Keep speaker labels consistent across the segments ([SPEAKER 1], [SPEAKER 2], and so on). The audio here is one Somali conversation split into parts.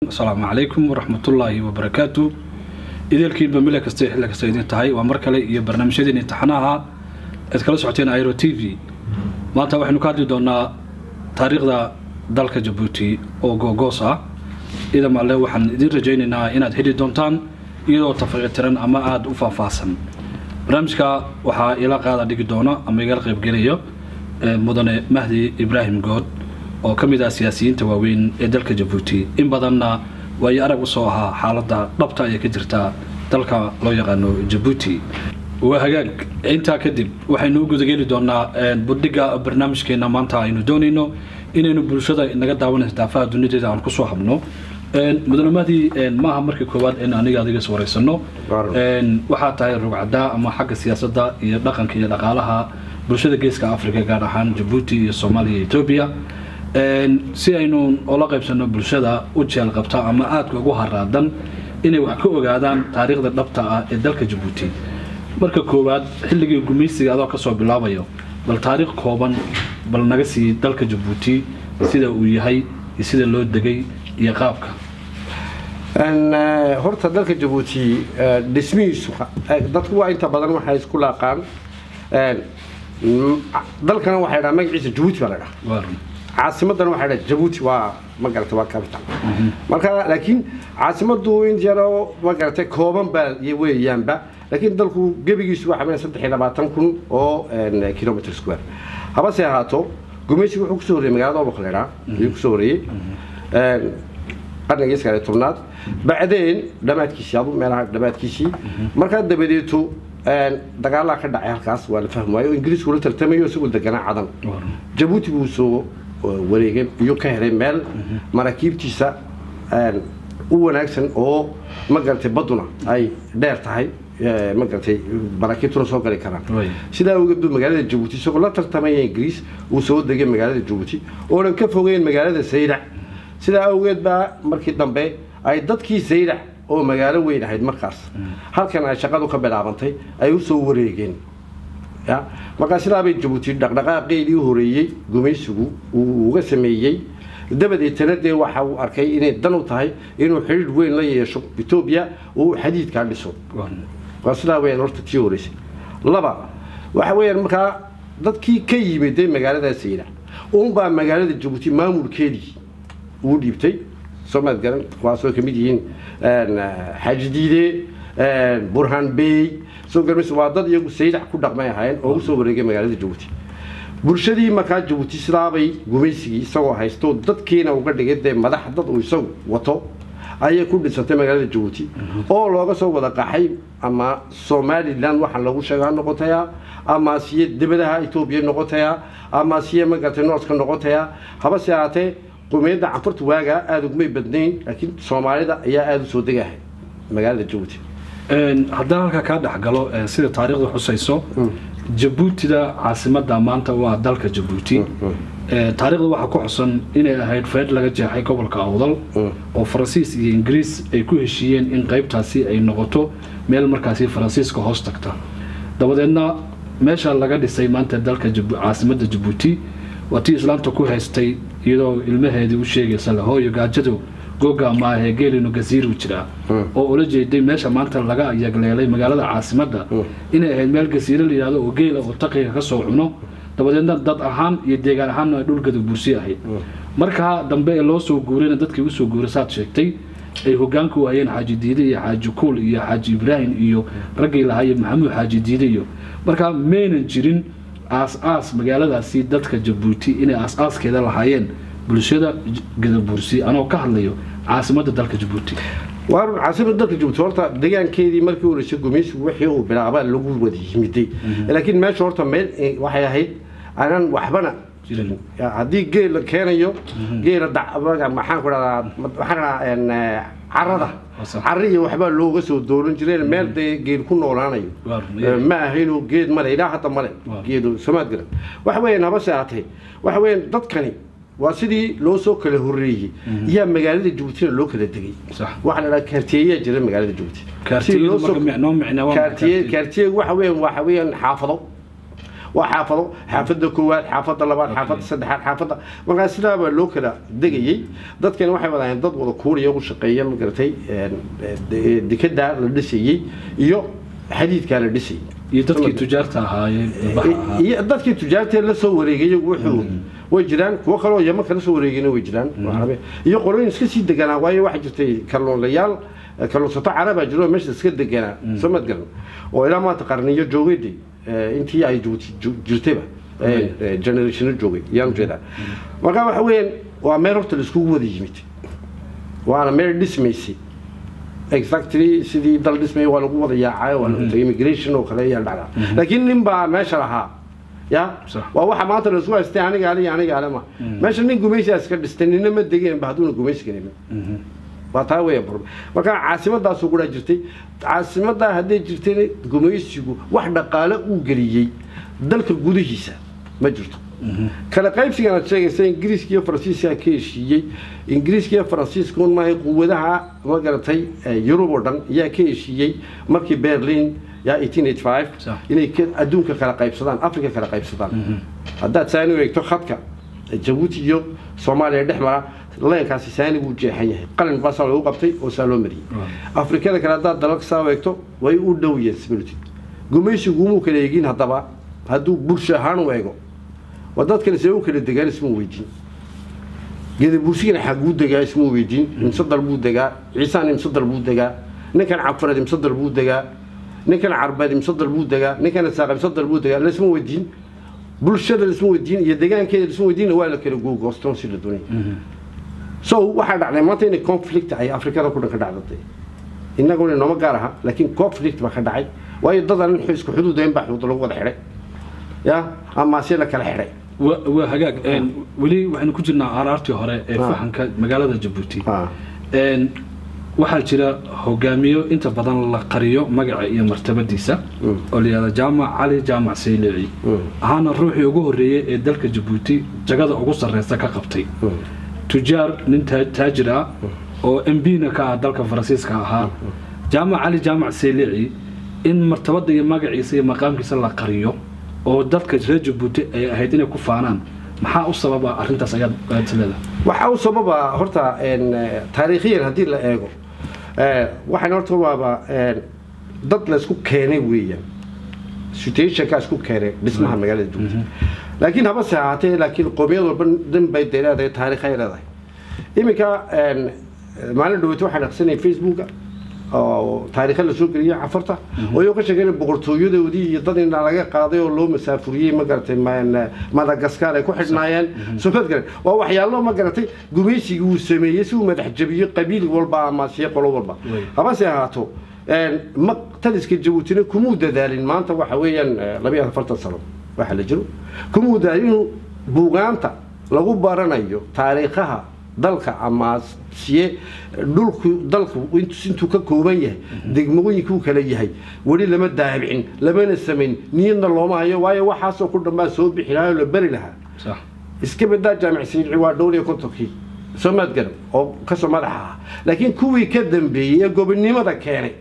[SPEAKER 1] asalaamu calaykum waraxmatullaahi wabarakaatu ideelkiinba mile kasta xilli kasta idin tahay waa mar kale iyo barnaamijyadeen imtixaanaha aad kala socoteen airo t v maanta waxaynu ka hadli doonaa taariikhda dalka jabuuti oo googoos ah idam alle waxaan idin rajaynaynaa inaad heli doontaan iyadoo tafaqiitiran ama aada u faahfaahsan barnaamijka waxaa ila qaada dhigi doona ama igala qaybgelayo mudane mahdi ibraahim good oo ka mid ah siyaasiyiinta waaweyn ee dalka jabuuti in badanna waayo arag usoo ahaa xaaladda dhabta ayay ka jirtaa dalka loo yaqaano jabuuti waa hagaag intaa kadib waxaynu u gudageli doonaa budhiga barnaamijkeena maanta aynu doonayno inaynu bulshada naga daawanaysa daafaha dunideeda aan kusoo habno mudane mahdi maaha markii koowaad in aniga adiga is wareysano waxaa tahay rugcadaa ama xagga siyaasadda iyo dhaqanka iyo dhaqaalaha bulshada geeska africa gaar ahaan jabuuti iyo soomaaliya iyo etoobiya si aynu ola qaybsano bulshada u jeel qabta ama aadka ugu haraadan inay wax ka ogaadaan taariikhda dhabta ah ee dalka jabuuti marka koowaad xilligii gumaysiga adoo kasoo bilaabayo bal taariikh kooban bal naga sii dalka jabuuti sida uu yahay iyo sida loo degay iyo qaabka
[SPEAKER 2] horta dalka jabuuti dhismihiisu dadku waa inta badan waxay isku laaqaan dalkana waxay dhaha magaciisa jabuuti baa la dhaha caasimadana waxay dhaha jabuuti waa ma garata waa capital marka laakiin caasimadu in yaroo ma garatay kooban baa weeyaanba laakiin dalku gebigiisu waxa weeye saddex iyo labaatan kun oo kilometer square habase ahaato gumaysigu wuxuu kusoo horreeyey magaalada obok la dhaha ayuu kusoo horreeyey qarnigii sagaaliyo tobnaad bacdeen dhammaadkiisii adu meelaha dhammaadkiisii markaa dabadeeto dagaalaa ka dhacay halkaas waa la fahmi waayo ingiriisku la tartamayo isagoo deganaa cadan jabuuti buu soo wareegay iyo ka helay meel maraakiibtiisa u wanaagsan oo ma garatay badduna ay dheer tahay ma garatay maraakiibtuna soo gali karaan sidaa awgeed buu magaalada jabuuti isagoo la tartamaya ingiriis uu soo degay magaalada jabuuti oonan ka fogeyn magaalada saydac sidaa awgeed baa markii dambe ay dadkii saydac oo magaalo weyn ahayd markaas halkan ay shaqadu ka bilaabantay ay u soo wareegeen markaa sidaabay jabuuti dhaqdhaqaaqeedii horeeyey gumaysigu uu uga sameeyey dabadeetana dee waxa uu arkay inay dan u tahay inuu xidhiidh weyn la yeesho etoobiya oo uu xadiidkaa dhiso waa sidaa weyaan horta tii horeysay laba waxa weeyaan markaa dadkii ka yimiday magaalada saydac uunbaa magaalada jabuuti maamulkeedii uu dhiibtay soomaad garan kuwaasoo kamid yihiin xaaji diide burhan bey soo garmaysa waa dad iyagu saydac ku dhaqmay ahaayeen oo usoo wareegay magaalada jabuuti bulshadii markaa jabuuti sidaabay gumaysigii isagoo haysto dadkiina uga dhigay dee madax dad uu isagu wato ayay ku dhisantay magaalada jabuuti oo looga soo wada qaxay ama somalilan waxaa lagu sheega ha noqotaya ama siye debadaha etoobiya noqotaya ama siye magartay noorska noqotaya habase ahaatee qumeyadda canfurta waagaa aada ugumay badnayn laakiin soomaalida ayaa aada usoo degahay magaalada jabuuti
[SPEAKER 1] haddaan halkaa kaa dhexgalo sida taariikhda xusayso jabuutida caasimada maanta waa dalka jabuuti taariikhda waxaa ku xusan inay ahayd feedh laga jeexay gobolka awdal oo faransiis iyo ingiriis ay ku heshiiyeen in qaybtaasi ay noqoto meel markaasi faransiiska hoos tagta dabadeedna meesha laga dhisay maanta dalka caasimada jabuuti waa tii islaamta ku haystay iyadoo ilmaheedii u sheegaysa lahooyo gaajadu googa maahee geelinu gasiiru jiraa oo ula jeeday meesha maanta laga yagleelay magaalada caasimada inay ahayd meel gasiiro la yidhahdo oo geela oo taqiga ka soo cuno dabadeedna dad ahaan iyo deegaan ahaanna ay dhulgada buursi ahayd markaa dambe ee loo soo guurayna dadkii usoo guuray saad sheegtay ay hogaanka u hayeen xaaji diide iyo xaaji kuul iyo xaaji ibraahim iyo raggii lahaye maxamuud xaaji diide iyo markaa maynan jirin aas-aas magaaladaasi dadka jabuuti inay aas-aaskeeda lahaayeen bulshada gadabuursi anoo ka hadlayo caasimada dalka jabuuti
[SPEAKER 2] waa caasimada dalka jabuuti horta deegaankeedii markii horeysay gumaysigu wixii uu bilaabaa lagu wada yimiday laakiin meesha horta meel waxay ahayd aanan waxbana haddii geel la keenayo geela maxaan ku dhadaa waxaan dhadaa carada cari iyo waxbaa looga soo dooran jireen meel dee geel ku noolaanayo ma ahayno geed male ilaa hadda male geedu samaad garan waxa weeyaan habase ahatee waxa weeyaan dadkani waa sidii loo soo kala horreeyey iyaa magaalada jabuutina loo kala degay waxaa la dhaha kaartiyeyaa jira magaalada jabuuti kaartiye waxa weeyaan waxa weeyaan xaafado waa xaafado xaafada koowaad xaafada labaad xaafada saddexaad xaafada markaa sidaa baa loo kala degayey dadkani waxay wadaayeen dad wada kuuriya u shaqeeya magaratay dekedaa la dhisayey iyo xadiidkaa la dhisayay
[SPEAKER 1] iyo dadkii tujaarta ahaayeen baxa ahaa
[SPEAKER 2] iyo dadkii tujaartee la soo wareegay wuxuu way jiraan kuwo kaloo yaman kala soo wareegayna way jiraan carabe iyo qolooyin iska sii deganaa waayo waxaa jirtay kalluunlayaal kalluunsato carabaa jiro oo meesha iska deganaa soo mad garan oo ilaa maanta qarniyo joogayday intii ay Djibouti ju- jirtayba generationo joogay yaan jeedaa marka waxa weeyaan waa meel horta la iskugu wada yimid waana meel dhismaysay exactly sidii dal dhismay waa lagu wada yaacay waa lagu tagay immigration oo kale ayaa dhacda laakiin nin baa meesha lahaa ya
[SPEAKER 1] Sax.
[SPEAKER 2] waa waxa maanta la isku haystay aniga ale iyo aniga ale ma meesha nin gumaysigaa iska dhistay nina ma degeen ba hadduuna gumaysi karin waa taa weya problem marka caasimadaasuu guraa jirtay caasimadaa hadday jirtayna gumaysigu wax dhaqaale uu geliyey dalka gudihiisa ma jirto kala qaybsigan aad sheegaysa ingiriiska iyo faransiiska ka heshiiyey ingiriiska iyo faransiiska un maahay quwadaha ma garatay eh, yurub oo dhan yaa ka heshiiyey markii berlin yaa 1885
[SPEAKER 1] Sax.
[SPEAKER 2] inay ka- adduunka kala qaybsadaan afrika kala qaybsadaan haddaad saani u eegto khadka jabuuti iyo soomaaliya dhex mara leenkaasi saani buu jeexan yahay qalin baasaa lagu qabtay oo saa loo mariyey afrikada kale haddaad dalalka saa u eegto way u dhow yihiin similarity gumaysigu umuu kala eegin haddaba hadduu bulsho ahaan u eego waa dadkani see u kala degaan isma weydiin gedabuursigana xaguu degaa isma weydiin imse dal buu degaa ciisaan imse dal buu degaa ninkan cabfareed imse dal buu degaa ninkan carbeed imse dal buu degaa ninkan isaaq imse dal buu degaa laisma weydiin bulshada laisma weydiin iyo degaankeeda laisma weydiin waa la kala googoostoon si la doonaya so waxaa dhacday maanta inay conflict ay afrikada ku dhan ka dhacdatay innaguna nooma gaar aha laakiin conflict baa ka dhacay waayo dadan isku xuduudayn baa xuduud lagu wada xidhay ya amaase la kala xidhay
[SPEAKER 1] waa waa hagaag een, weli waxaynu ku jirnaa araartii hore ee
[SPEAKER 2] Ah.
[SPEAKER 1] fahanka magaalada jabuuti
[SPEAKER 2] Ah.
[SPEAKER 1] Een, waxaa jira hogaamiyo inta badan la qariyo magaca iyo martabadiisa oo la yihahda jaamac cali jaamac saylici ahaana ruuxii ugu horreeyey ee dalka jabuuti jagada ugu sarreysa ka qabtay tujaar nin taa- taajir ah oo mbna ka ah dalka faransiiska ahaa jaamac cali jaamac saylici in martabada iyo magaciisa iyo maqaamkiisa la qariyo oo dadka reer jabuuti ay ahayd inay ku faanaan maxaa u sababa arrintaas ayaad aad leedahay
[SPEAKER 2] waxaa u sababa horta een, eh, taariikhiyan haddii la eego eh, waxaan horta waaba een, dad la isku keenay weeyaan situationka isku keenay dhismaha magaalada jabuuti laakiin habase ahaatee laakiin qoomiyad walba dhan bay dee leedahay taariikh ay leedahay iminka een, maalin dhaweyta waxaan aqsanay facebooka oo taariikha la soo geliyay cafarta oo iyagoo ka sheegeen boqortooyadoodii iyo dad indhaa laga qaaday oo loo masaafuriyey ma garatay ma- madagaskar ay ku xidhnaayeen soo garan waa waxyaalo ma garatay gumaysigii uu sameeyey si uu madax jabiyo qabiil walba ama siya qolo walba
[SPEAKER 1] Wey.
[SPEAKER 2] habase ahaato een, ma taliska jabuutina kumuu dadaalin maanta waxa weeyaan eh, labiyo afartan sano waxa la jiro kumuu dadaalin inuu buugaanta lagu baranayo taariikhaha dalka ama siye dhulku dalku intu- intuu ka kooban yahay degmooyinkuu kala yahay weli lama daabicin lamana samayn niyadna looma hayo waayo waxaasoo ku dhanbaa soo bixi lahaa oo la beri lahaa
[SPEAKER 1] sax
[SPEAKER 2] iska badaa jaamic siilci waa dhowr iyo kontonkii soo maad garan oo kasoo madaxa ah laakiin kuwii ka dambeeyey ee gobonimada keenay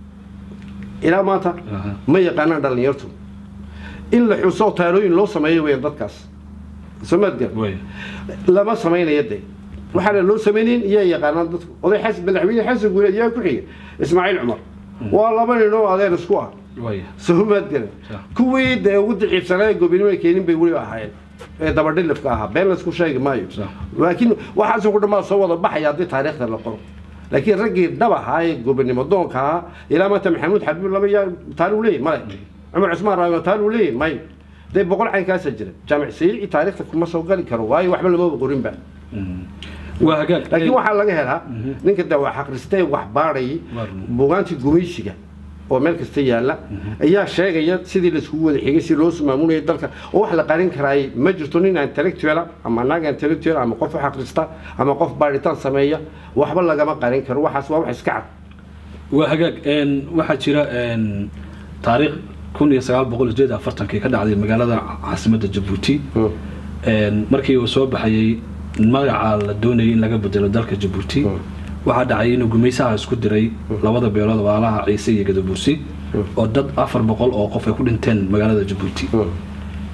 [SPEAKER 2] ilaa maanta
[SPEAKER 1] Aha.
[SPEAKER 2] ma yaqaanaan dhallinyartu in la xuso taalooyin loo sameeyo weeyaan dadkaas soo maad garan
[SPEAKER 1] way
[SPEAKER 2] lama samaynayo de waxaana loo samaynayn iyaa yaqaanaan dadku oday xasan madaxweyne xasan guuleed yaa ku xiga ismaaciil cumar waa laba nin oo adeer isku ah
[SPEAKER 1] way
[SPEAKER 2] soo maad garan
[SPEAKER 1] Sax.
[SPEAKER 2] kuwii dee ugu daciifsanaa ee gobonimada keenin bay weli ahaayeen ee dabadhilifka ahaa been laysku sheegi maayo
[SPEAKER 1] Sax.
[SPEAKER 2] laakiin waxaasoo ku dhammaa soo wada baxaya haddii taariikhda la qoro laakiin raggii dhab ahaa ee gobonimo doonka ahaa ilaa maanta maxamuud xabiib laba yaa taariikh leeyahy male cumar cusmaan raama taariikh leeyahy may dee boqol caynkaasa jira jaamic sayici taariikhda kuma soo gali karo waayo waxba lamaba qorinba
[SPEAKER 1] waa hagaag
[SPEAKER 2] laakiin waxaa laga helaa ninka de wax akhristee wax baadhayay
[SPEAKER 1] Waarna.
[SPEAKER 2] buugaantii gumaysiga oo meel kasta yaalla ayaa sheegaya sidii laiskugu wada xigay si loo maamulayay dalka oo wax la qarin karaay ma jirto nin intellectual ama naag intellectual ama qof wax akhrista ama qof baadhitaan sameeya waxba lagama qarin karo waxaas waa wax iska cad
[SPEAKER 1] waa hagaag een, waxaa jira een, taariikh kun iyo sagaal boqol sideed iyo afartankii ka dhacday magaalada caasimadda jabuuti Een, markii uu soo baxayey magaca la doonayay in laga bedelo dalka jabuuti waxaa dhacay inuu gumaysaha isku diray labada beelood waalaha ciise iyo gadabuursi oo dad afar boqol oo qof ay ku dhinteen magaalada jabuuti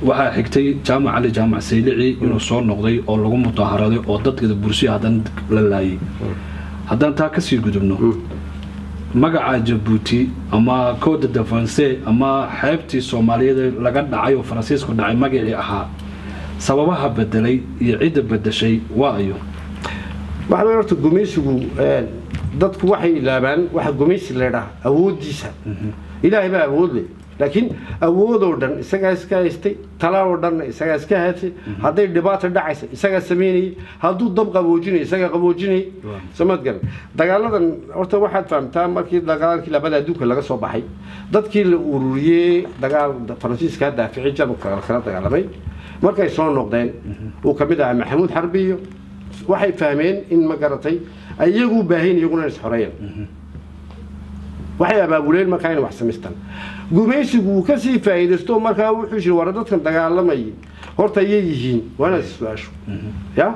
[SPEAKER 1] waxaa xigtay jaamac cali jaamac saylici inuu soo noqday oo lagu mudaharaday oo dadkada bursiya haddana la laayay haddaan taa kasii gudubno magaca jabuuti ama code de france ama xeebtii soomaaliyeed laga dhacay oo faransiisku dhacay magacii ahaa sababaha bedelay iyo cidda bedeshay waa ayo
[SPEAKER 2] waxa weeye horta gumaysigu een, dadku waxay ilaabaan waxa gumaysi la yidhaha awooddiisa ilaahay baa awood leh laakiin awoodoo dhan isagaa iska haystay talaoo dhanna isagaa iska haystay hadday dhibaata dhacaysa isagaa samaynayay hadduu dab qaboojinay isagaa qaboojinayay
[SPEAKER 1] Waaw.
[SPEAKER 2] samad garan dagaaladan horta waxaad fahamtaa markii dagaalkii labada adduunka laga soo baxay dadkii la ururiyey dagaal faransiiska daaficay jarmalka kala dagaalamay markay soo noqdeen uu ka mid ahaa maxamuud xarbi iyo waxay fahmeen in ma garatay ay iyagu u baahan iyaguna is xoreeyaan waxay abaabuleen markaa inay wax samaystaan gumaysigu uu kasii faa'iidaysto markaa wuxuu yiri war dadkan dagaalamayay horta ayay yihiin waa inaad is su-aasho ya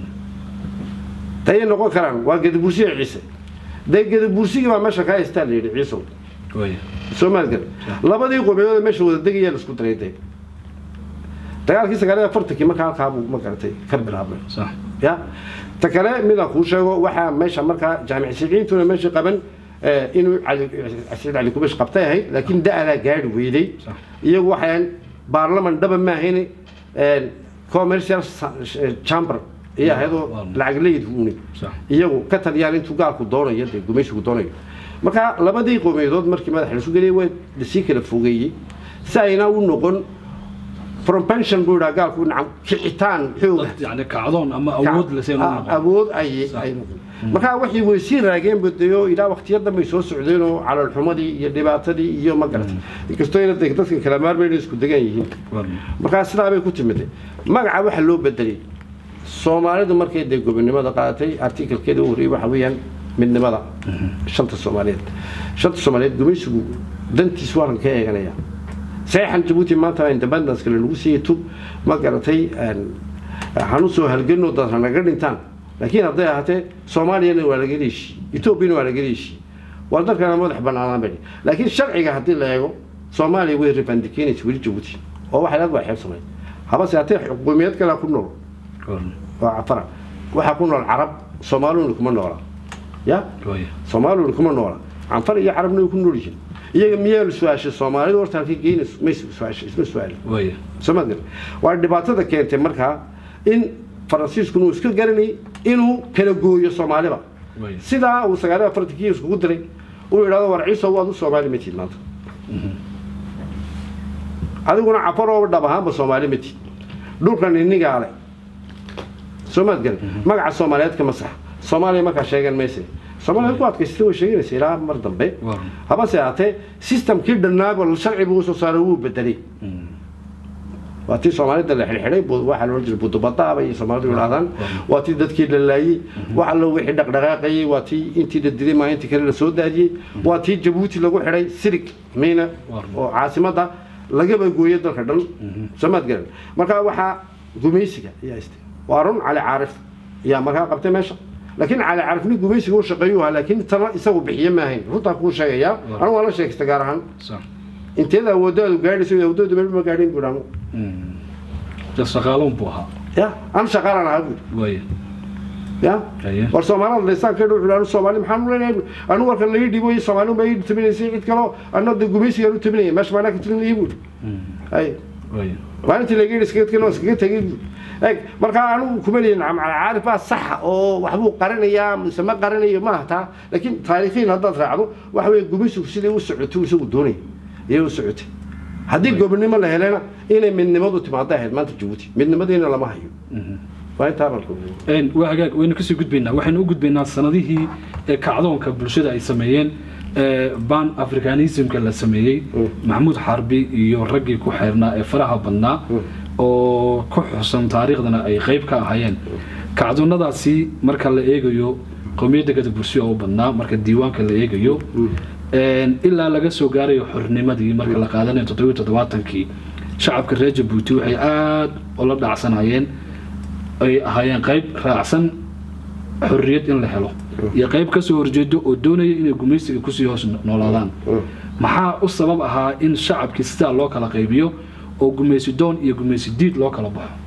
[SPEAKER 2] tayay noqon karaan waa gadabursiga ciise dee gadabursigii baa meesha ka haystaa la yidhi ciisow
[SPEAKER 1] way
[SPEAKER 2] soomaaligan labadii qobeeyood ee meesha wada degayaa la isku daray dee dagaalkii sagaaliya afartankii markaa halkaa buu ma garatay ka bilaabmay
[SPEAKER 1] sax
[SPEAKER 2] ya ta kale midaan kuu sheego waxaa meesha markaa jaamic siciintuna meesha qaban eh, inuu cali saciid cali kubash qabtay ahayd laakiin da-adaa gaari weyday
[SPEAKER 1] Sax.
[SPEAKER 2] iyagu waxaan baarlaman dhaba maahayn commercial sa- chamber iyo ahaydoo
[SPEAKER 1] Waa-
[SPEAKER 2] lacag leyd uuni
[SPEAKER 1] sax
[SPEAKER 2] iyagu ka taliyaan intuu gaalku doonayo dee gumaysigu doonayo marka labadii qowmiyadood markii madaxa la isu geliyay waa lasii kala fogeeyey si ayna u noqon propension buu idhaa gaalku nacam kicitaan xooga
[SPEAKER 1] dad yani kacdoon ama awood laseen u
[SPEAKER 2] Ah,
[SPEAKER 1] noqon
[SPEAKER 2] awood ay ay noqon marka waxay way sii raageen badeeyo ilaa waqtiyo dambe ay soo socdeen oo calolxumadii iyo dhibaatadii iyo ma garatay inkastoo ina de- dadka kala maarmayna isku degan yihiin markaa sidaa bay ku timid magaca waxa loo bedelay soomaalidu markay dee gobonimada qaadatay artikelkeeda u horreeyey waxa weeyaan midnimada shanta soomaaliyeed shanta soomaaliyeed gumaysigu dantiis waa ka eeganaya saxan jabuuti maanta independence kale lagu siiyey tub ma garatay hanu soo halganoo dad hanaga dhintaan laakiin hadday ahaatee soomaaliyana waa laga leeshii etoobiyana waa laga leeshii waa dalkana madax banaanaan bay laakiin sharciga haddii la eego soomaaliya way rebandikinaysa weli jabuuti oo waxay leed waa xeeb samayn habase haddee xukuumiyad kale ku nool oo cafara waxaa ku nool carab soomaaluna kuma noola ya soomaaluna kuma noola canfar iyo carabna way ku nool yihiin iyaga miyaa la su-aashay soomaalidu horta halkay geynayso may su-aashay isma su-aalin somaad gar waa dhibaatada keentay markaa in faransiiskuna uu iska garanayay inuu kala gooyo soomaaliba sidaa uu sagaaliya afartankii iskugu diray uu yidhahdo war ciiso waad u soomaali ma tiid maanta adiguna cafaroo dhab ahaanba soomaali ma tiid dhulkan inigaa le soomaad gar magaca soomaaliyeed kama sax soomaaliya markaa sheegan mayse soomaaliya ku adkaysatay way sheeganaysa ilaa mar dambe habase ahaatee systemkii dhannaaba sharci buu soo saaray wuu bedelay waa tii soomaalida la xidhxidhay waxaa loola jiray budubadaaba iyo soomaalidu yidhahdaan waa tii dadkii la laayey wax allo wixii dhaqdhaqaaqayey waa tii intii la dilay maa intii kale la soo daadiyey waa tii jabuuti lagu xidhay sirig miina oo caasimadda lagaba gooyay dalka dhan soomaad garan marka waxaa gumaysiga ayaa istay waa run cali caarif ayaa markaa qabtay meesha laakiin cali caarif nin gumaysiga u shaqeeyuu ahaa laakiin tana isagu bixiye maahayn runtaa kuu sheegayaa anigu waa la sheegsta gaar ahaan inteeda awooddaadu gaadhayso awoodooda meel ma gaadhin buu dhaamo
[SPEAKER 1] shaqaaloon buu ahaa
[SPEAKER 2] ya an shaqaalan ahaa buu
[SPEAKER 1] way
[SPEAKER 2] ya war soomaalida laysaan ka dhuxul anu soomaali maxaan u leenahay anu warkan laga dhibo iyo soomaali uma ii tabinaysay cid kaloo anna de gumaysigaan u tabinaya meesha maanaa ka talinaya buu ay maalintii laga yidhi iskaga tegin iskaga tegay buu eg markaa anigu kuma leeyin caarif baa saxa oo waxbuu qarinayaa mise ma qarinayo maaha taa laakiin taariikhiin haddaad raacdo waxa weeye gumaysigu siday u socotay isagu doonaya iyay u socotay haddii gobonimo la helena inay midnimadu timaado ahayd maanta jabuuti midnimadiina lama hayo waa intaa marka
[SPEAKER 1] waa hagaag waynu kasii gudbaynaa waxaynu u gudbaynaa sanadihii ee kacdoonka bulshada ay sameeyeen ban africanismka la sameeyey maxamuud xarbi iyo raggii ku xeernaa ee faraha badnaa oo ku xusan taariikhdana ay qayb ka ahaayeen kacdoonnadaasi marka la eegayo qowmiyadda gadabursi oo u badnaa marka diiwaanka la eegayo ilaa laga soo gaarayo xornimadii marka la qaadanayo toddobiyo toddobaatankii shacabka reer jabuuti waxay aada ula dhacsanayeen ay ahaayeen qayb raacsan xorriyad in la helo iyo qayb kasoo horjeedo oo doonaya inay gumaysiga kusii hoos noolaadaan maxaa u sabab ahaa in shacabkii sidaa loo kala qaybiyo oo gumaysi doon iyo gumaysi diid loo kala baxo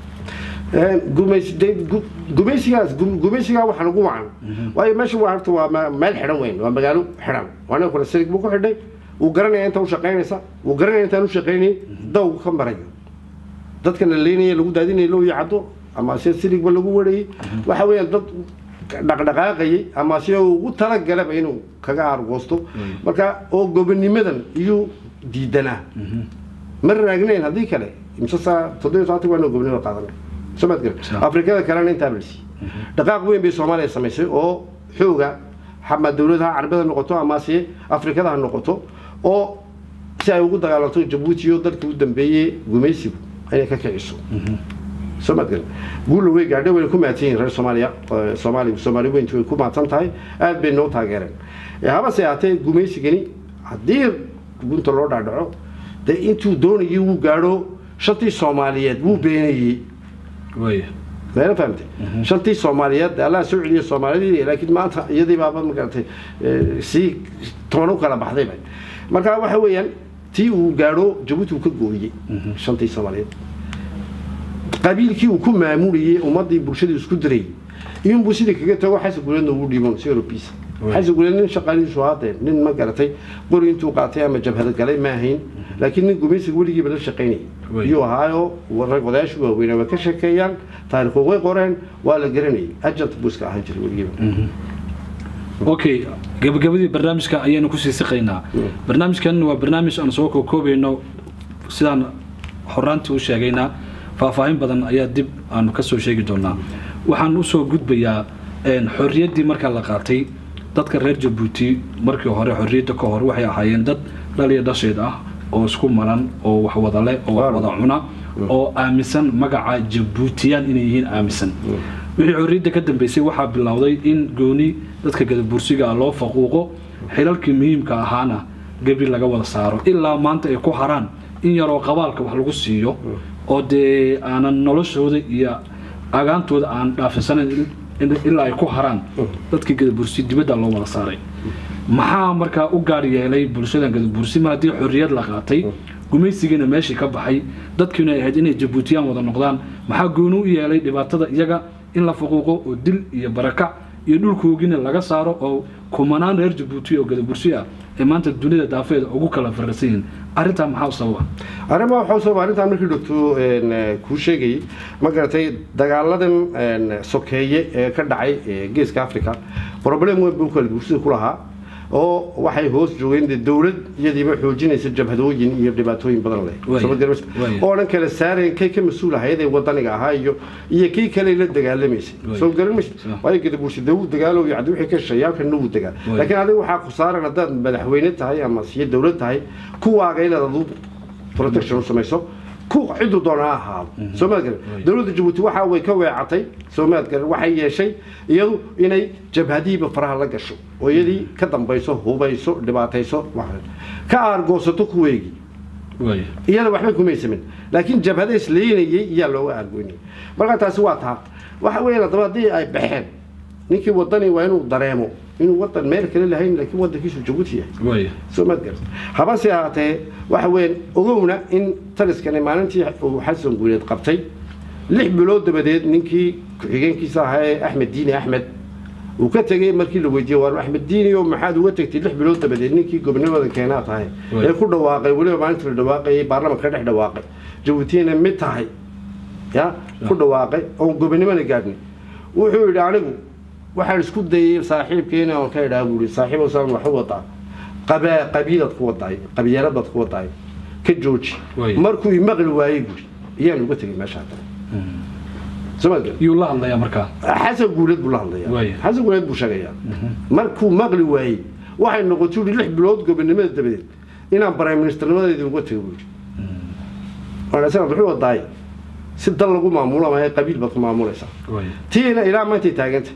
[SPEAKER 2] gumaysigaas gumaysigaa waxa lagu wacan waayo meesha waa horta waa ma- meel xidhan weyn waa magaalo xidhan waa nin kule sirig buu ku xidhay wuu garanaya inta u shaqaynaysa wuu garanaya intaan u shaqaynayay dawgu ka marayo dadka la leynaya lagu daadinaya loo yacdo ama se sirigba lagu warayay waxa weeyaan dad dhaqdhaqaaqayay ama se ugu talagalaba inuu kaga argoosto marka oo gobonimadan iyuu diidanaa ma raagnayn haddii kale imse saa toddobiyo soddonka waa inuu gobonimo qaadanay somaad garan
[SPEAKER 1] Sa-
[SPEAKER 2] afrikada kalena intaa balsi dhaqaaq weyn bay soomaaliya samaysay oo xooga xama dowladaha carabada noqoto ama se afrikada ha noqoto oo si ay ugu dagaalanto jabuuti iyo dalkii u dambeeyey gumaysigu inay ka kiciso somaad garan guulla way gaadhay wayna ku mahadsan yihin reer soomaaliya Eh, soomaali soomaali weyntu way ku mahadsan tahay aad bay noo taageereen Eh, habase ahaatee gumaysigani haddii gunta loo dhaadhaco dee intuu doonayay wuu gaadho shantii soomaaliyeed wuu beenayey
[SPEAKER 1] waaya
[SPEAKER 2] meela fahamtay shantii soomaaliyeed allah soo celiyay soomaalidii laakiin maanta iyadii baaba magaratay eh, sii toban u kala baxdayba marka waxa weeyaan tii uu gaadho jabuuti uu ka gooyey shantii soomaaliyeed qabiilkii uu ku maamulayey ummadii bulshadii isku dirayay iyunbuu sidii kaga tago xasan guleedna ugu dhiibon si eurobiisa
[SPEAKER 1] Wey.
[SPEAKER 2] xasan guleed nin shaqaalihiisu haadee nin ma garatay qori intuu qaatay ama jabhada galay ma ahayn laakiin nin gumaysiga weligiiba la shaqaynayay
[SPEAKER 1] Wey.
[SPEAKER 2] iyuu ahaayo rag odayaashu waaweynaa way ka sheekeeyaan taariikhu way qoreen waa la garanayay ajant buu iska ahaan jiray weligiiba
[SPEAKER 1] okay gabagabadii barnaamijka ayaynu kusii siqaynaa barnaamijkan waa barnaamij aan soo kookoobayno sidaan horaantii u sheegaynaa faahfaahin badan ayaa dib aanu ka soo sheegi doonaa waxaan usoo gudbayaa een, xorriyaddii marka la qaatay dadka reer jabuuti markii hore xorriyadda ka hor waxay ahaayeen dad dhaliya dhasheed ah oo isku maran oo wax wada leh oo wax wada cuna oo aaminsan magaca jabuutiyaan inay yihiin aaminsan wixii xorriyadda ka dambeysay waxaa bilowday in gooni dadka gadabursiga ah loo faquuqo xilalkii muhiimka ahaana gebi laga wada saaro ilaa maanta ay ku haraan in yaroo qabaalka wax lagu siiyo oo dee aanan noloshooda iyo agaantooda aan dhaafisanayn in- in- ilaa ay ku haraan dadkii gadabursi dibadda loo wada saaray maxaa markaa u gaar yeelay bulshadan gadabursi ma haddii xorriyad la qaatay gumaysigiina meeshii ka baxay dadkiina ay ahayd inay jabuutiyaan wada noqdaan maxaa gooni u yeelay dhibaatada iyaga in la faquuqo oo dil iyo barakac iyo dhulkoogina laga saaro oo kumanaan reer jabuuti oo gadabursi ah ee maanta dunida daafeeda ugu kala farrasan yihiin arrintaa maxaa u sababa
[SPEAKER 2] arrimaha waxaa usoo arrintan markii dhogto kuu sheegayay ma garatay dagaaladan een, sokeeye ee ka dhacay ee geeska africa problem weyn buu kala bulshada ku lahaa oo waxay hoos joogeen dee dowlad iyadiiba xoojinaysa jabhadooyin iyo dhibaatooyin badan leh
[SPEAKER 1] Waaya,
[SPEAKER 2] Soo ma garanaysa?
[SPEAKER 1] waaya.
[SPEAKER 2] oo dhan kala saareen kay ka mas-uul ahayd ee wadaniga ahaa iyo iyo kii kale la dagaalamaysay
[SPEAKER 1] Waaya.
[SPEAKER 2] soo garanmaysa
[SPEAKER 1] Sa-
[SPEAKER 2] waayo gadabursi dee wuu dagaalo iyo caddi wixii ka shaqeeyaa kana wuu dagaal
[SPEAKER 1] Waaya.
[SPEAKER 2] laakiin adiga waxaa ku saaran haddaad madaxweyne tahay ama siyo dowlad tahay kuwaaga inaad adu protection u samayso ku ciduu doona ha ahaado soomaad garan
[SPEAKER 1] Waaya.
[SPEAKER 2] dowladda jabuuti waxa way ka weecatay soomaad garan waxay yeeshay iyadu inay jabhadihiiba faraha la gasho oo iyadii ka dambayso hubayso dhibaatayso wax- ka aargoosato kuweegii
[SPEAKER 1] waaya
[SPEAKER 2] iyada waxba kumay samin laakiin jabhada isleynayay iyaa looga aargoynayay marka taasi waa taa waxa weeyaan haddaba haddii ay baxeen ninkii wadani waa inuu dareemo inuu wadan meel kale lahayn laakiin wadankiisu jabuuti yahay
[SPEAKER 1] waaya
[SPEAKER 2] soo maad garta habase ahaatee waxa weeyaan ogowna in taliskani maalintii uu xasan guuleed qabtay lix bilood dabadeed ninkii ku-xigeenkiisa ahaa ee axmed diini axmed uu ka tegey markii la weydiiyey waar axmed diini oo maxaad uga tegtay lix bilood dabadeed ninkii gobonimada keenaa tahay
[SPEAKER 1] Way.
[SPEAKER 2] ee ku dhawaaqay weliba maalintii la dhawaaqayay baarlamanka ka dhex dhawaaqay jabuutina mid tahay ya ku dhawaaqay oon gobonimona gaadhnay wuxuu yidhi anigu waxaan isku dayay saaxiibkeena oon ka idhaa buuri saaxiib osaan waxu wadaa qabaa qabiilad ku wadaay qabiiladaad ku wadaay ka jooji
[SPEAKER 1] Way.
[SPEAKER 2] markuu imaqli waayey buuri iyaan uga tegay meesha hadda somaad garan
[SPEAKER 1] yuu la hadlayaa markaa
[SPEAKER 2] xasan guuleed buu la hadlayaa
[SPEAKER 1] Waaya.
[SPEAKER 2] xasan guuleed buu sheegayaa markuu maqli waayey waxay noqotay yidhi lix bilood gobonimada dabadeed inaan prime ministernimadeedii uga tego buuri waana wuxuu wadaay si dal lagu maamulo ama qabiil baad ku maamulaysaa
[SPEAKER 1] waaya
[SPEAKER 2] tiina ilaa maantay taaganta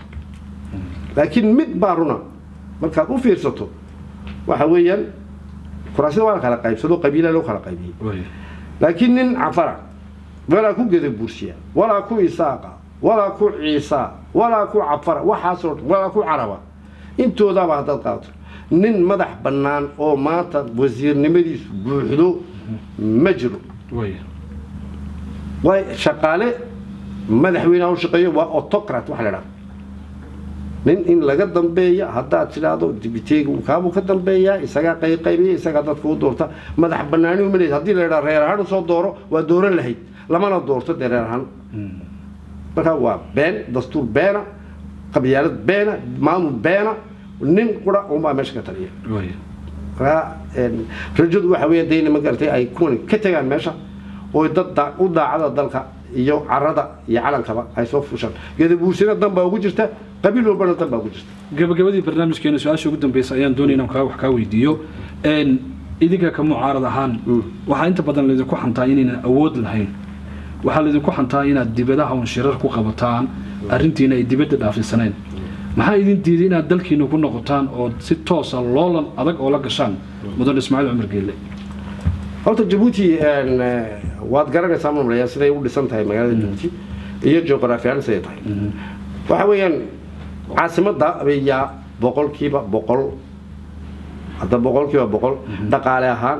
[SPEAKER 2] laakiin mid baa runa markaad u fiirsato waxa weeyaan kuraasida waa la kala qaybsado qabiila loo kala qaybiyey
[SPEAKER 1] waaya
[SPEAKER 2] laakiin nin cafara walaa ku geda buursiya walaa ku isaaqa walaa ku ciisa walaa ku cafara waxaasoo dhan walaa ku caraba intoodaaba haddaad qaato nin madax bannaan oo maanta wasiirnimadiisu buuxdo ma jiro
[SPEAKER 1] way
[SPEAKER 2] way shaqaale madaxweynaha u shaqeeyo waa autocrat waxa la idhaha nin in laga dambeeya haddaad tidhaahdo dibiteega kaabuu ka dambeeyaa isagaa qayqaybiya isagaa dadka u doorta madax banaani uma leed haddii la idhaha reer ahaan usoo dooro waa dooran lahayd lamana doorto dee reer ahaan marka waa been dastuur beena qabyaalad beena maamul beena nin qura unbaa meesha ka taliya
[SPEAKER 1] way
[SPEAKER 2] marka een, rajadu waxa weeye dayna ma garatay ay kuwan ka tegaan meesha oo dad daa- u daacada dalka iyo carada iyo calankaba ay soo fushaan gadabuursina dan baa ugu jirta qabiil walbana dan baa ugu jirta
[SPEAKER 1] gabagabadii barnaamijkeena su-aasha ugu dambeysa ayaan doonaya inaan kaa wax kaa weydiiyo Een, idinka ka mucaarad ahaan waxaa inta badan laydinku xantaa inaynan awood lahayn waxaa laydinku xantaa inaad dibadaha un shirar ku qabataan arrintiina ay dibadda dhaafisaneen maxaa idin diiday inaad dalkiina ku noqotaan oo si toosa loolan adag oo la gashaan mudan ismaaciil cumar geelle
[SPEAKER 2] horta jabuuti een, eh, waad garanaysaa mamlaya siday u dhisan tahay magaalada jabuuti iyo juqraafi ahaan siday tahay waxa weeyaan caasimadda ayaa boqolkiiba boqol hadda boqolkiiba boqol dhaqaale ahaan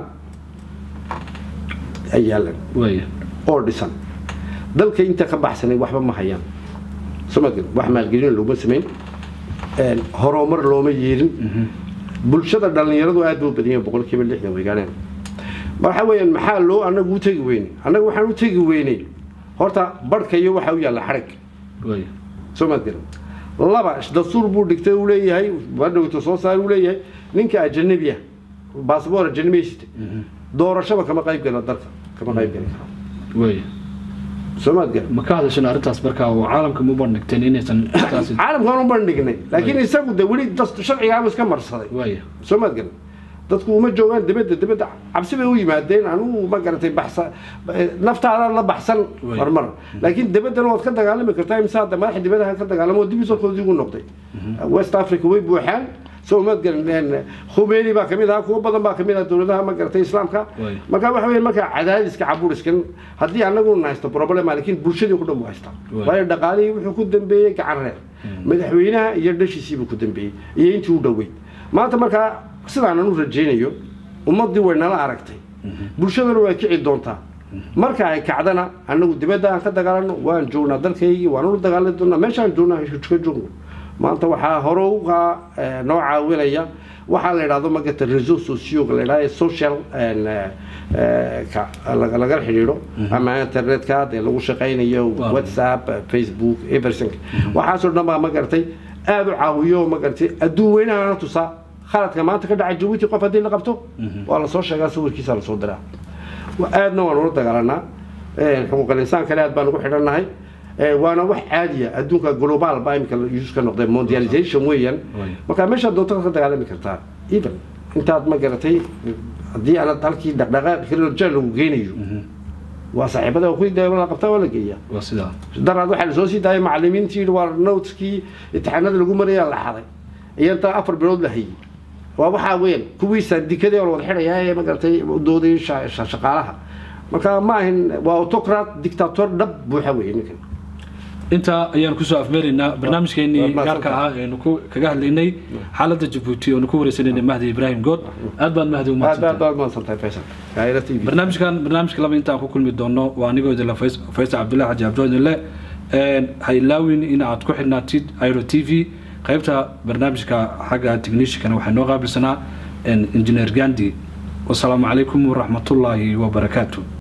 [SPEAKER 2] ay yaalan
[SPEAKER 1] waaya
[SPEAKER 2] oo dhisan dalka inta ka baxsanay waxba ma hayaan somaali wax maalgelin looma samayn een, horumar looma yeelin bulshada dhallinyaradu aad buu badan yahay boqolkiiba lixdan way gaadheen waxa weeyaan maxaa loo anagu u tegi weynay annaga waxaan u tegi weynay horta barhka iyo waxa u yaalla xadhig
[SPEAKER 1] waaya
[SPEAKER 2] soo maad garan laba dastuur buu dhigtay uu leeyahay badhowta soo saar uu leeyahay ninka ajanabi ah baasboor ajanabi haysta doorashaba kama qayb gala dalka kama qayb gali karo
[SPEAKER 1] waaya
[SPEAKER 2] soo maad garan
[SPEAKER 1] ma ka hadashan arrintaas markaa oo caalamka ma bandhigteen inaysan taasi
[SPEAKER 2] caalamkaan u bandhignay laakiin isagu de weli dast- sharcigaaba iska marsaday
[SPEAKER 1] waaya
[SPEAKER 2] soo maad garan dadku uma joogaan dibadda dibadda cabsi bay u yimaadeen anugu ma garatay baxsa naftaada la baxsan
[SPEAKER 1] Way.
[SPEAKER 2] marmar laakiin dibaddana waad ka dagaalami kartaa imse hadda madaxa dibadaha ka dagaalamo oo dib isolkoodii ugu noqday west africa way buuxaan soo maad garan khumeini baa kamid ahaa kuwo badan baa kamid ah dowladaha ma garatay islaamka
[SPEAKER 1] Way.
[SPEAKER 2] marka waxa weeye marka cadaadiska caburiskan haddii anagu haysto problem laakiin bulshadii ku dhan buu haystaa
[SPEAKER 1] Way.
[SPEAKER 2] waayo dhaqaalihii wuxuu ku dambeeyey gacan reer madaxweynaha iyo dhashiisiibuu ku dambeeyey iyo intii u dhoweyd maanta markaa sidaanan u rajaynayo ummaddii way nala aragtay bulshadana way kici doontaa marka ay kacdana anagu dibadda aan ka dagaalano waan joognaa dalkaygii waan ula dagaalami doonaa meeshaan joognaa ka joogno maanta waxaa hore uga eh, noo caawinaya waxaa la idhahdo magata reseau socioga la idhahdo social en, eh, eh, ka- laga- lagala xidhiidho ama internetka dee lagu shaqaynayo
[SPEAKER 1] Waaw.
[SPEAKER 2] whatsapp eh, facebook everything waxaasoo dhan baa ma garatay aada u caawiyo ma garatay adduun weynahana tusaa khaladka maanta ka dhacay jabuuti qof haddii la qabto waa lasoo sheegaa sawirkiisa lasoo diraa Wa- aadna waan ula dagaalanaa Eh, xuquuqal insaankana aad baan ugu xidhannahay Eh, waana wax caadiya adduunka global baa imika use ka noqday mondialization weeyaan
[SPEAKER 1] Way.
[SPEAKER 2] marka meeshaad doonto ka dagaalami kartaa even intaad ma garatay haddii aanad halkii dhaqdhaqaaq kirolojaa lagu geynayo waa saaxiibada ku la qabtaa waa la geeyaa
[SPEAKER 1] waa sidaa
[SPEAKER 2] daraad waxaa lasoo sii daayay macallimiintii yidhi waa noteskii imtixaanada lagu marayaa la xaday iyo intaa afar bilood la hayay waa waxaa weyn kuwii saandikadii oo la wada xidhayaa ee magaratay doodayay sha- sha- shaqaalaha marka ma ahin waa autocrat dictator dhab buuxa weeye ninkan
[SPEAKER 1] intaa ayaan kusoo afmeeraynaa barnaamijkeenii
[SPEAKER 2] Waa mahadsan
[SPEAKER 1] gaarka ahaa eenu ku kaga hadlaynay xaaladda jabuuti oonu ku wareysanaynay mahdi ibraahim good aad baad mahdi u
[SPEAKER 2] aad aad
[SPEAKER 1] mahadsantahay
[SPEAKER 2] baad mahadsantahay faysal gaayra t v
[SPEAKER 1] barnaamijkan barnaamijka laba intaan ku kulmi doono waa anigoo idinle Fays- faysal cabdullahi xaji cabdioodinle ha ilaawin in aad ku xidhnaatid airo t v qaybta barnaamijka xagga techniciankana waxaa noo qaabilsanaa injineer gandi wasalaamu calaykum waraxmatullaahi wabarakaatu